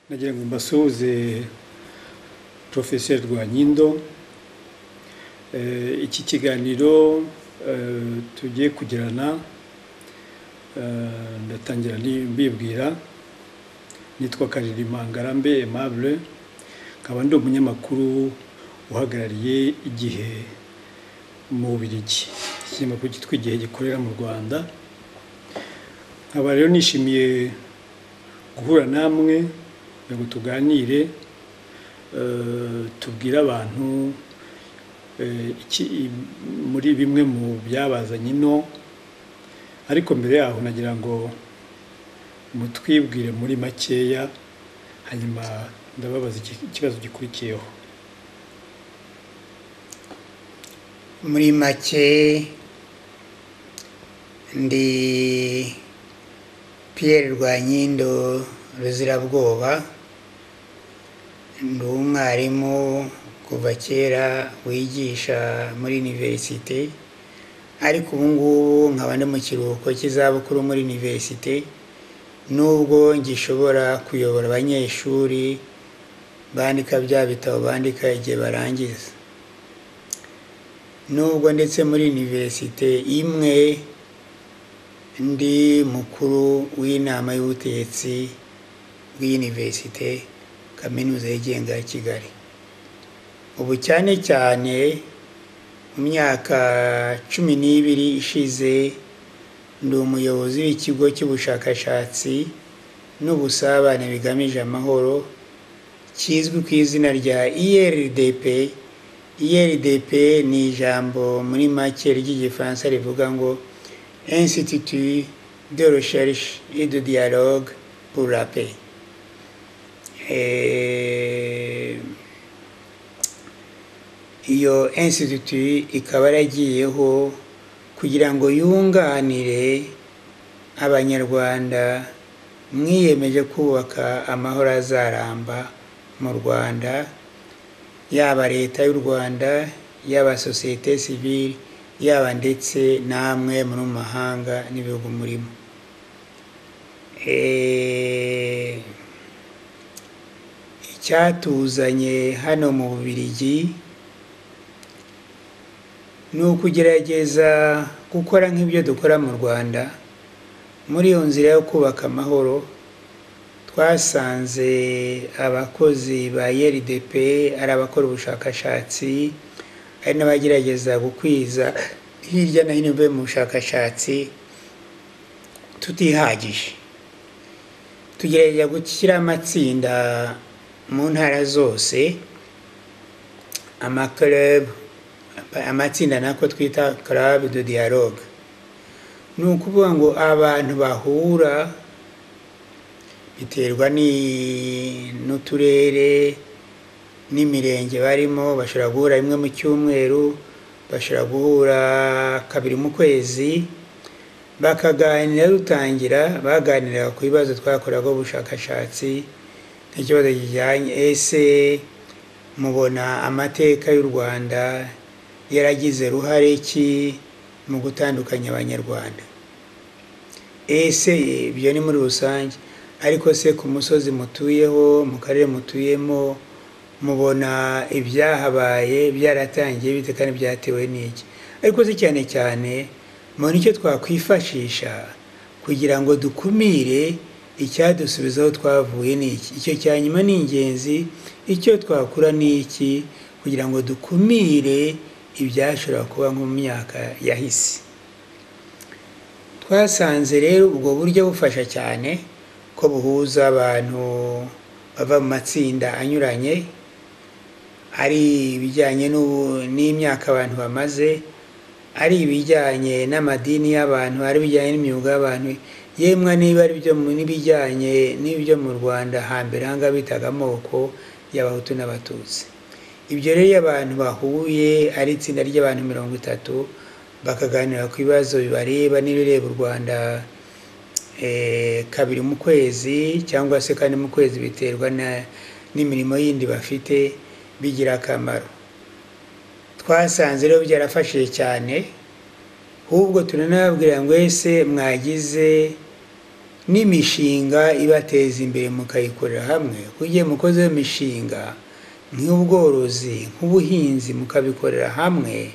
nagira ngo mbasuhuze porofeseri rwanyindo Eh, iki kiganiro eh, tugiye kugirana eh, ndatangira ni- mbibwira nitwa karirima ngarambe aimable nkaba ndi umunyamakuru uhagarariye igihe mu bubirigi ikinyamakuru cyitwa igihe gikorera mu rwanda nkaba rero nishimiye guhura namwe kugira ngo tuganire eh, tubwire abantu eh, iki- muri bimwe mu byabazanye ino ariko mbere yaho nagira ngo mutwibwire muri makeya hanyuma ndababaza iki- ikibazo gikurikiyeho muri make ndi Pierre Rwanyindo Ruzirabwoba ndi umwarimu kuva kera wigisha muri universite ariko ubu ngubu nkaba ndi mu kiruhuko cy'izabukuru muri universite nubwo ngishobora kuyobora abanyeshuri bandika bya bitabo bandika igihe barangiza nubwo ndetse muri univerisite imwe ndi mukuru w'inama y'ubutegetsi bw'univerisite kaminuza yigenga ya kigali ubu cyane cyane mu myaka cumi n'ibiri ishize ndi umuyobozi w'ikigo cy'ubushakashatsi n'ubusabane bigamije amahoro kizwi ku izina rya IRDP IRDP ni ijambo muri make ry'igifaransa rivuga ngo Institut de Recherche et de Dialogue pour la Paix Eh, iyo institut ikaba yaragiyeho kugira ngo yunganire abanyarwanda mwiyemeje kubaka amahoro azaramba mu rwanda yaba leta y'u rwanda yaba sosiyete sivile yaba ndetse namwe muri mu mahanga n'ibihugu murimo Eh, icyatuzanye hano mu bubirigi ni ukugerageza gukora nk'ibyo dukora mu rwanda muri iyo nzira yo kubaka amahoro twasanze abakozi ba IRDP ari abakora ubushakashatsi hari n'abagerageza gukwiza hirya no hino bivuye mu bushakashatsi tutihagije tugerageza gushyira amatsinda mu ntara zose amaklub amatsinda nako twita club de dialogue ni ukuvuga ngo abantu bahura biterwa ni- n'uturere n'imirenge barimo bashobora guhura rimwe mu cyumweru bashobora guhura kabiri mu kwezi bakaganira rutangira baganira ku bibazo twakoreraga ubushakashatsi nk'ikibazo kijyanye ese mubona amateka y'u rwanda yaragize ruhare ki mu gutandukanya abanyarwanda ese ibyo ni muri rusange ariko se ku musozi mutuyeho mu karere mutuyemo mubona ibyahabaye byaratangiye bite kandi byatewe n'iki ariko se cyane cyane mubona icyo twakwifashisha kugira ngo dukumire icyadusubizaho twavuye n'iki icyo cya nyuma ni ingenzi icyo twakura n'iki kugira ngo dukumire ibyashobora kuba nko mu myaka yahise twasanze rero ubwo buryo bufasha cyane ko buhuza abantu bava mu matsinda anyuranye ari ibijyanye n'ubu- n'imyaka abantu bamaze ari ibijyanye n'amadini y'abantu ari ibijyanye n'imyuga y'abantu yemwe niba ari ibyo mu- n'ibijyanye n'ibyo mu rwanda hambere hanga bitaga amoko y'abahutu n'abatutsi ibyo rero iyo abantu bahuye ari itsinda ry'abantu mirongo itatu bakaganira ku bibazo bibareba n'ibireba u rwanda eh, kabiri mu kwezi cyangwa se kane mu kwezi biterwa na- n'imirimo yindi bafite bigira akamaro twasanze rero byarafashije cyane ahubwo turanababwira ngo ese mwagize n'imishinga ibateza imbere mukayikorera hamwe kugiye mukoze iyo mishinga nk'ubworozi nk'ubuhinzi mukabikorera hamwe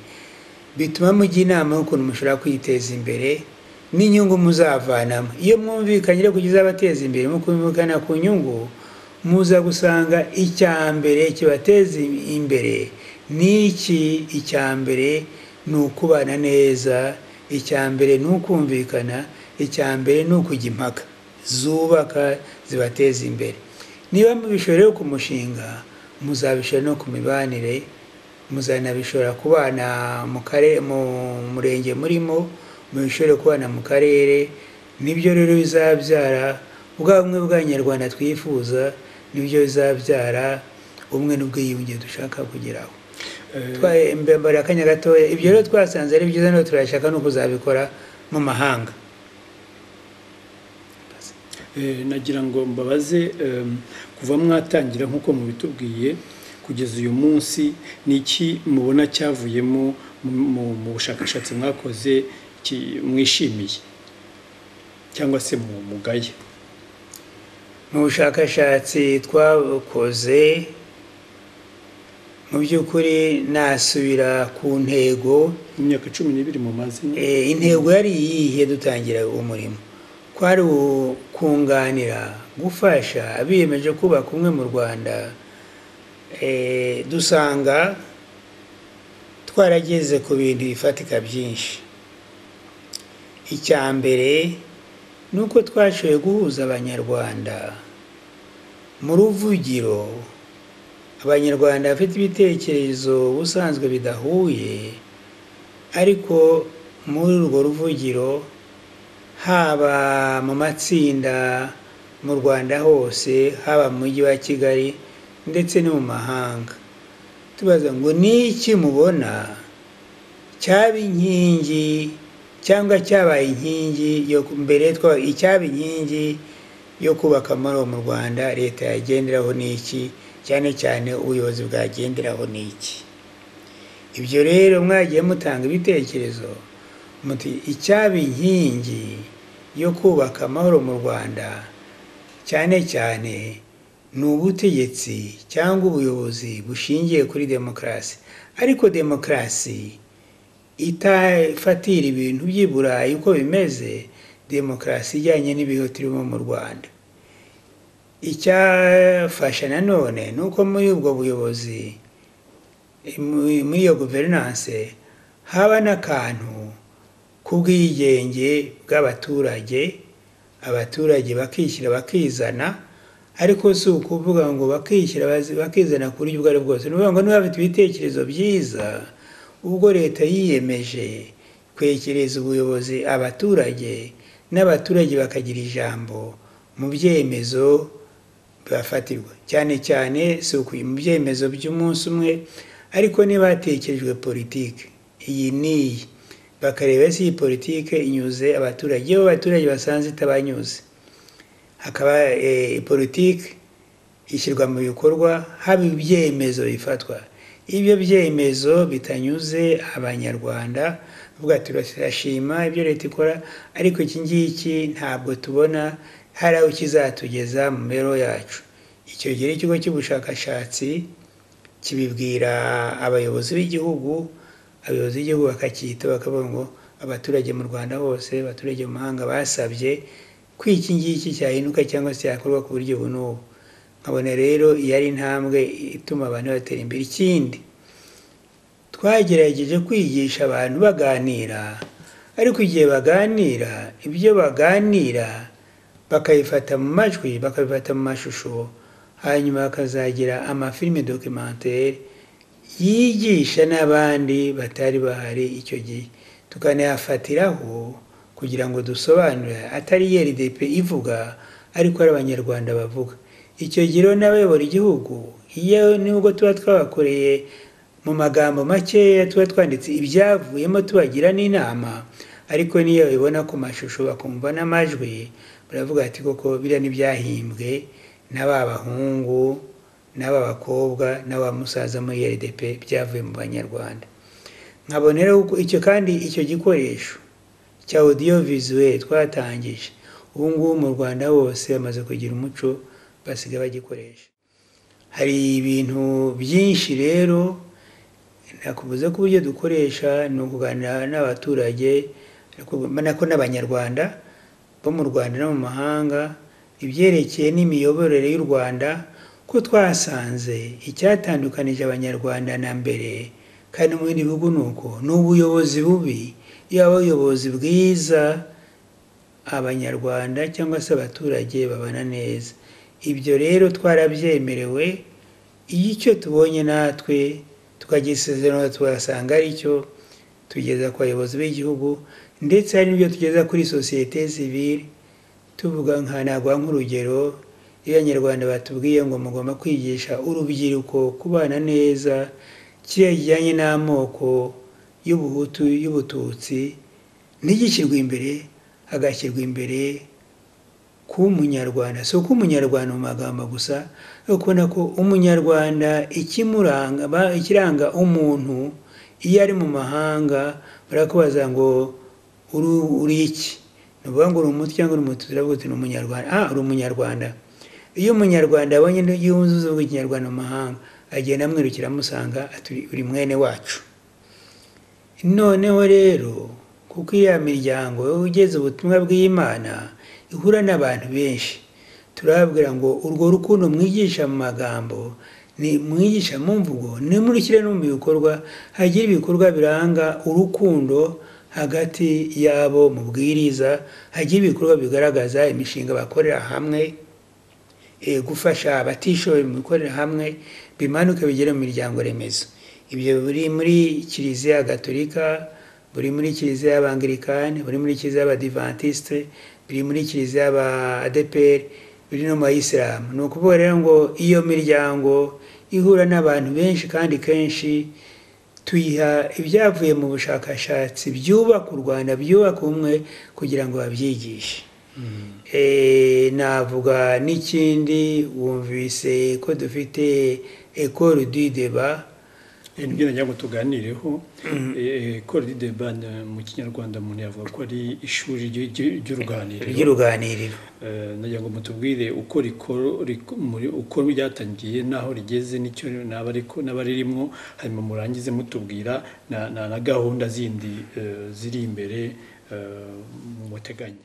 bituma mujya inama y'ukuntu mushobora kwiteza imbere n'inyungu muzavanamo iyo mwumvikanye rero kujya izabateza imbere mukumvikana ku nyungu muza gusanga icya mbere kibateza imbere n'iki icya mbere ni ukubana neza icya mbere ni ukumvikana icya mbere ni ukujya impaka zubaka zibateza imbere niba mubishora rero ku mushinga muzabishora no ku mibanire muzanabishora ku bana mu karere mu murenge murimo mubishore ku bana mu karere nibyo rero bizabyara bwa bumwe bw'abanyarwanda twifuza nibyo bizabyara ubumwe n'ubwiyunge dushaka kugeraho mbembara akanya gatoya ibyo rero twasanze ari byiza no turashaka no kuzabikora mu mahanga Eh, nagira ngo mbabaze em, kuva mwatangira nk'uko mubitubwiye kugeza uyu munsi ni iki mubona cyavuyemo mu- mu- mu bushakashatsi mwakoze ki- mwishimiye cyangwa se mu mugaye mu bushakashatsi twakoze mu by'ukuri nasubira ku ntego mu myaka cumi n'ibiri mumaze Eh, intego yari iyihe dutangira umurimo kwari u- kunganira gufasha abiyemeje kubaka umwe mu rwanda Eh, dusanga twarageze ku bintu bifatika byinshi icya mbere ni uko twashoboye guhuza abanyarwanda mu ruvugiro abanyarwanda bafite ibitekerezo ubusanzwe bidahuye ariko muri urwo ruvugiro haba mu matsinda mu rwanda hose haba mu mujyi wa kigali ndetse no mu mahanga tubaza ngo ni iki mubona cyaba inkingi cyangwa cyabaye inkingi yo mbere twa- icyaba inkingi yo kubaka amahoro mu rwanda leta yagenderaho ni iki cyane cyane ubuyobozi bwagenderaho ni iki ibyo rero mwagiye mutanga ibitekerezo muti icyaba inkingi yo kubaka amahoro mu rwanda cyane cyane ni ubutegetsi cyangwa ubuyobozi bushingiye kuri demokarasi ariko demokarasi itafatira ibintu by'i burayi uko bimeze demokarasi ijyanye n'ibihe turimo mu rwanda icyafasha nanone ni uko muri ubwo buyobozi muri muri iyo guverinanse haba n'akantu k'ubwigenge bw'abaturage abaturage bakishyira bakizana ariko si ukuvuga ngo bakishyira bazi- bakizana ku buryo ubwo ari bwo bwose ni ukuvuga ngo niba bafite ibitekerezo byiza ubwo leta yiyemeje kwegereza ubuyobozi abaturage n'abaturage bakagira ijambo mu byemezo bafatirwa cyane cyane si ukuye mu byemezo by'umunsi umwe ariko niba hatekerejwe politiki iyi n'iyi bakareba se iyi politiki inyuze abaturage iyo abaturage basanze itabanyuze hakaba eh, politiki ishyirwa mu bikorwa haba ibyemezo bifatwa ibyo byemezo bitanyuze abanyarwanda bavuga ati turashima ibyo leta ikora ariko iki ngiki ntabwo tubona hari aho kizatugeza mu mibereho yacu icyo gihe ikigo cy'ubushakashatsi kibibwira abayobozi b'igihugu abayobozi b'igihugu bakacyita bakavuga ngo abaturage mu rwanda hose abaturage mu mahanga basabye ko iki ngiki cyahinduka cyangwa se cyakorwa ku buryo ubu n'ubu nkabona rero iyo ari intambwe ituma abantu batera imbere ikindi twagerageje kwigisha abantu baganira ariko igihe baganira ibyo baganira bakabifata mu majwi bakabifata mu mashusho hanyuma bakazagira amafilime dokimantere yigisha n'abandi batari bahari icyo gihe tukanayafatiraho kugira ngo dusobanure atari rdp ivuga ariko ari abanyarwanda bavuga icyo gihe rero n'abayobora igihugu iyo nubwo tuba twabakoreye mu magambo makeya tuba twanditse ibyavuyemo tubagira n'inama ariko n'iyo babibona ku mashusho bakumva n'amajwi baravuga ati koko biriya ntibyahimbwe n'aba bahungu n'aba bakobwa n'aba musaza muri rdp byavuye mu banyarwanda nkaboneraho icyo kandi icyo gikoresho cya audio visuel twatangije ubu ngubu mu rwanda hose bamaze kugira umuco basigaye bagikoresha hari ibintu byinshi rero nakubuze ko uburyo dukoresha ni ukuganira n'abaturage nako n'abanyarwanda bo mu rwanda no mu mahanga ibyerekeye n'imiyoborere y'u rwanda ko twasanze icyatandukanije abanyarwanda na mbere kandi no mu bindi bihugu ni uko ni ubuyobozi bubi iyo ubuyobozi bwiza abanyarwanda cyangwa se abaturage babana neza ibyo rero twarabyemerewe iyo icyo tubonye natwe tukagisezerano tugasanga ari cyo tugeza ku bayobozi b'igihugu ndetse hari n'ibyo tugeza kuri sosiyete sivire tuvuga nka naguha nk'urugero iyo abanyarwanda batubwiye ngo mugomba kwigisha urubyiruko kubana neza kiriya kijyanye n'amoko y'ubuhutu y'ubututsi ntigishyirwe imbere hagashyirwa imbere kuba umunyarwanda si uko umunyarwanda mu magambo gusa ukubona ko umunyarwanda ikimuranga ikiranga umuntu iyo ari mu mahanga barakubaza ngo uri iki ni ukuvuga ngo uri umuti cyangwa uri umuti turavuga ni umunyarwanda aha uri umunyarwanda iyo umunyarwanda abonye yunze ubwo ikinyarwanda mu mahanga agenda amwirukira amusanga uri mwene wacu noneho rero kuko iriya miryango ugeze ubutumwa bw'imana ihura n'abantu benshi turababwira ngo urwo rukundo mwigisha mu magambo ni mwigisha mu mvugo nimurikire no mu bikorwa hagira ibikorwa biranga urukundo hagati yabo mu bwiriza hagira ibikorwa bigaragaza imishinga bakorera hamwe gufasha abatishoboye mu gukorera hamwe bimanuke bigere mu miryango remezo ibyo biri muri kiliziya gatolika buri muri kiliziya y'abangirikani buri muri kiliziya y'abadivantisite biri muri kiliziya y'aba adeperi biri no mu bayisilamu ni ukuvuga rero ngo iyo miryango ihura n'abantu benshi kandi kenshi tuyiha ibyavuye mu bushakashatsi byubaka u rwanda byubaka ubumwe kugira ngo babyigishe navuga n'ikindi wumvise ko dufite ekoro du deba nibyo nagira ngo tuganireho ekoro du deba mu kinyarwanda umuntu yavuga ko ari ishuri ry'uruganiriro ry'uruganiriro nagira ngo mutubwire uko uko ryatangiye n'aho rigeze n'icyo n'abaririmo hanyuma murangize mutubwira na gahunda zindi ziri imbere muteganya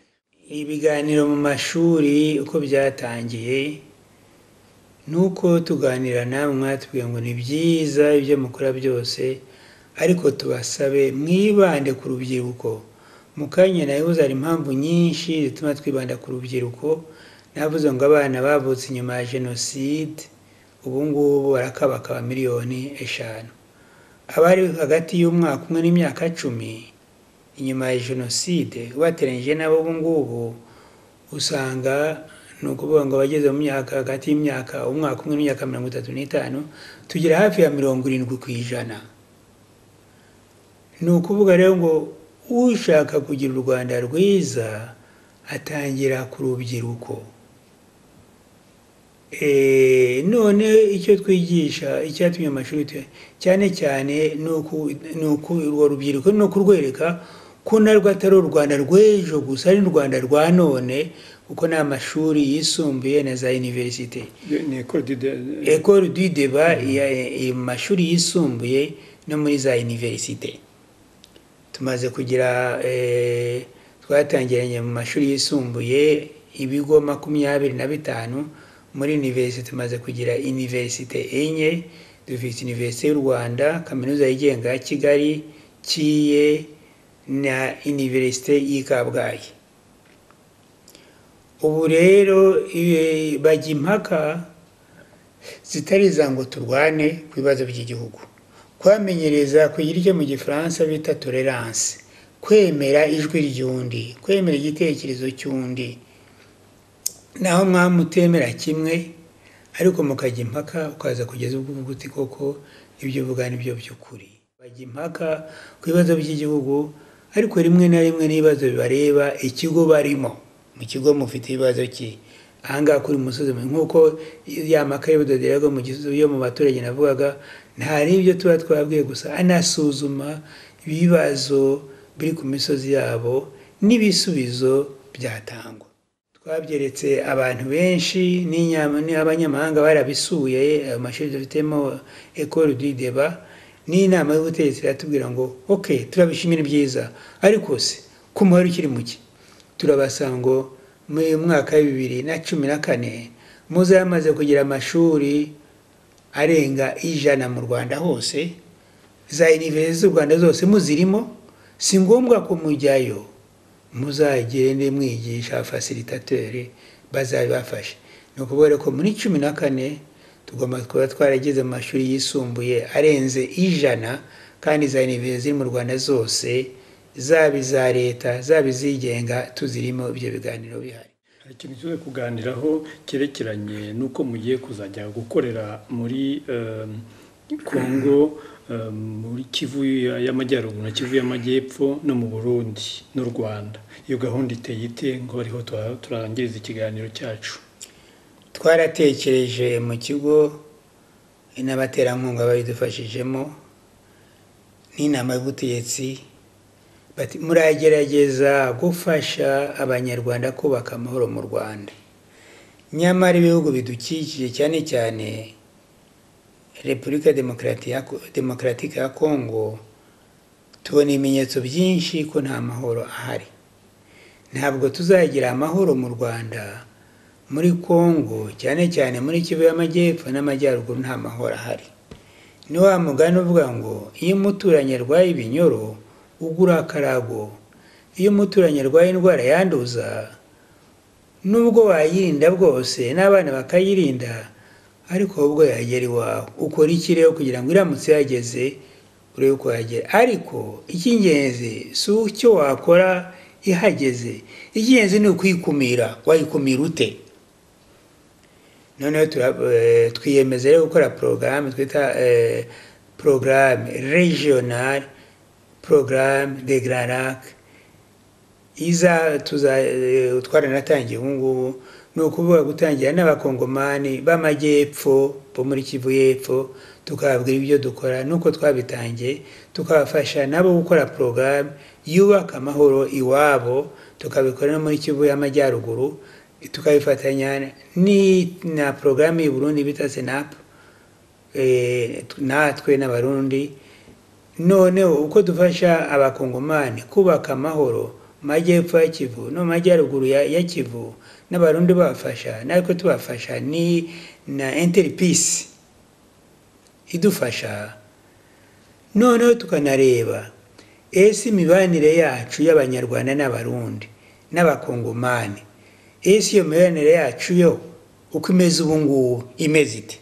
ibiganiro mu mashuri uko byatangiye ni uko tuganira namwe mwatubwiye ngo ni byiza ibyo mukora byose ariko tubasabe mwibande ku rubyiruko mu kanya nayo hari impamvu nyinshi zituma twibanda ku rubyiruko navuze ngo abana bavutse inyuma ya jenoside ubu ngubu barakabakaba miliyoni eshanu abari hagati y'umwaka umwe n'imyaka cumi inyuma ya jenoside bateranyije nabo ubu ngubu usanga ni ukuvuga ngo abageze mu myaka hagati y'imyaka umwaka umwe n'imyaka mirongo itatu n'itanu tugera hafi ya mirongo irindwi ku ijana ni ukuvuga rero ngo ushaka kugira u rwanda rwiza atangira ku rubyiruko none icyo twigisha icyatumye amashuri cyane cyane ni uko urwo rubyiruko ni ukurwereka ko narwo atari u rwanda rw'ejo gusa ari n'u rwanda rwa none kuko ni amashuri yisumbuye na za iniverisite ekoro du deba mu mashuri yisumbuye no muri za iniverisite tumaze kugira twatangiranye mu mashuri yisumbuye ibigo makumyabiri na bitanu muri iniverisite tumaze kugira iniverisite enye dufite iniverisite y'u rwanda kaminuza yigenga ya kigali kiye na iniverisite y'i kabgayi ubu rero bajya impaka zitari iza ngo turwane ku bibazo by'igihugu kwamenyereza kugira icyo mu gifaransa bita tolerance kwemera ijwi ry'undi kwemera igitekerezo cy'undi naho mwamutemera kimwe ariko mukajya impaka ukaza kugeza ubwo uvuga uti koko ibyo uvuga ni byo by'ukuri bajya impaka ku bibazo by'igihugu ariko rimwe na rimwe n'ibibazo bibareba ikigo barimo mu kigo mufite ibibazo ki ahangaha kuri musozi nk'uko ya maka y'ubudodo mu gisozi yo mu baturage navugaga nta n'ibyo tuba twabwiye gusa anasuzuma ibibazo biri ku misozi yabo n'ibisubizo byatangwa twabyeretse abantu benshi n'inyama n'abanyamahanga barabisuye ayo mashuri dufitemo ekoro du deba n'inama y'ubutegetsi iratubwira ngo ok turabishimira ibyiza ariko se ku muhari ukiri muke turabasanga ngo mu mwaka wa bibiri na cumi na kane muze yamaze kugira amashuri arenga ijana mu rwanda hose za iniverisite z'u rwanda zose muzirimo si ngombwa ko mujyayo muzagende mwigisha abafasilitateri bazabibafashe ni ukubera ko muri cumi na kane tugomba kuba twarageze amashuri yisumbuye arenze ijana kandi za iniverisite ziri mu rwanda zose zaba iza leta zaba izigenga tuzirimo ibyo biganiro bihari hari ikintu tuze kuganiraho cyerekeranye n'uko mugiye kuzajya gukorera muri em, kongo em, muri kivu ya- y'amajyaruguru na kivu y'amajyepfo no mu burundi n'u rwanda iyo gahunda iteye ite ngo ariho tuha- turangiriza ikiganiro cyacu twaratekereje mu kigo n'abaterankunga babidufashijemo n'inama y'ubutegetsi bati muragerageza gufasha abanyarwanda kubaka amahoro mu rwanda nyamara ibihugu bidukikije cyane cyane repubulika Demokarati- ya- demokaratike ya kongo tubona ibimenyetso byinshi ko nta mahoro ahari ntabwo tuzagira amahoro mu rwanda muri kongo cyane cyane muri kivu y'amajyepfo n'amajyaruguru nta mahoro ahari ni wa mugani uvuga ngo iyo umuturanyi arwaye ibinyoro ugura akarago iyo umuturanyi arwaye indwara yanduza nubwo wayirinda bwose n'abana bakayirinda ariko wowe ubwo yagera iwawe ukora iki rero kugira ngo iramutse yageze urebe uko yagera ariko icy'ingenzi si icyo wakora ihageze icy'ingenzi ni ukuyikumira wayikumira ute noneho tura- eh, twiyemeza rero gukora porogaramu twita porogaramu regional porogaramu de grand lac iza tuza eh, twaranatangiye ubu ngubu ni ukuvuga gutangira n'abakongomani b'amajyepfo bo muri kivu y'epfo tukababwira ibyo dukora nuko twabitangiye tukabafasha nabo gukora porogaramu yubaka amahoro iwabo tukabikora no muri kivu y'amajyaruguru tukabifatanya ni na porogaramu y'u Burundi bita senapu eh, t- natwe n'abarundi noneho uko dufasha abakongomani kubaka amahoro mu majyepfo ya kivu no mu majyaruguru ya, ya kivu n'abarundi babafasha natwe tubafasha ni na interpisi idufasha noneho tukanareba ese imibanire yacu y'abanyarwanda n'abarundi n'abakongomani ese iyo mibanire yacu yo uko imeze ubu ngubu imeze ite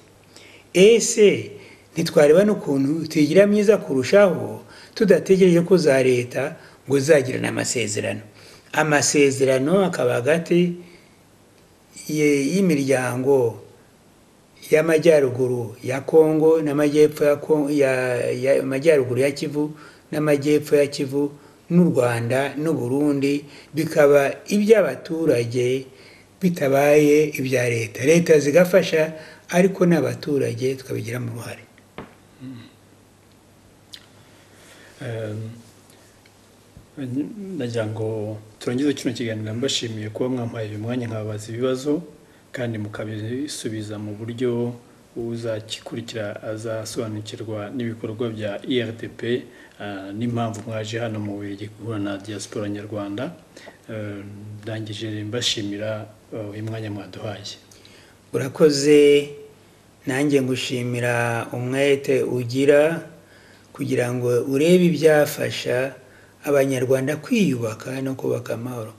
ese ntitwareba n'ukuntu tuyigira myiza kurushaho tudategereje ko za leta ngo zagirane amasezerano amasezerano akaba hagati ye- y'imiryango y'amajyaruguru ya kongo n'amajyepfo ya Kon- ya- ya- amajyaruguru ya kivu n'amajyepfo ya kivu n'u rwanda n'u burundi bikaba iby'abaturage bitabaye ibya leta leta zigafasha ariko n'abaturage tukabigiramo uruhare Em, nagira ngo turangize kino kiganiro mbashimiye kuba mwampaye uyu mwanya nkababaza ibibazo kandi mukabisubiza mu buryo uzakikurikira azasobanukirwa n'ibikorwa bya IRDP eh, n'impamvu mwaje hano mu Bubiligi guhura na diaspora nyarwanda Eh, ndangije mbashimira eh, uyu mwanya mwaduhaye urakoze nanjye ngushimira umwete ugira kugira ngo urebe ibyafasha abanyarwanda kwiyubaka no kubaka amahoro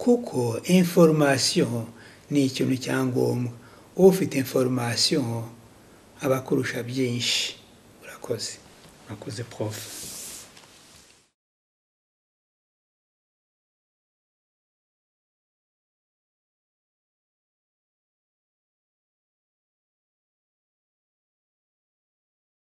kuko information ni ikintu cya ngombwa ufite information aba akurusha byinshi urakoze mwakoze prof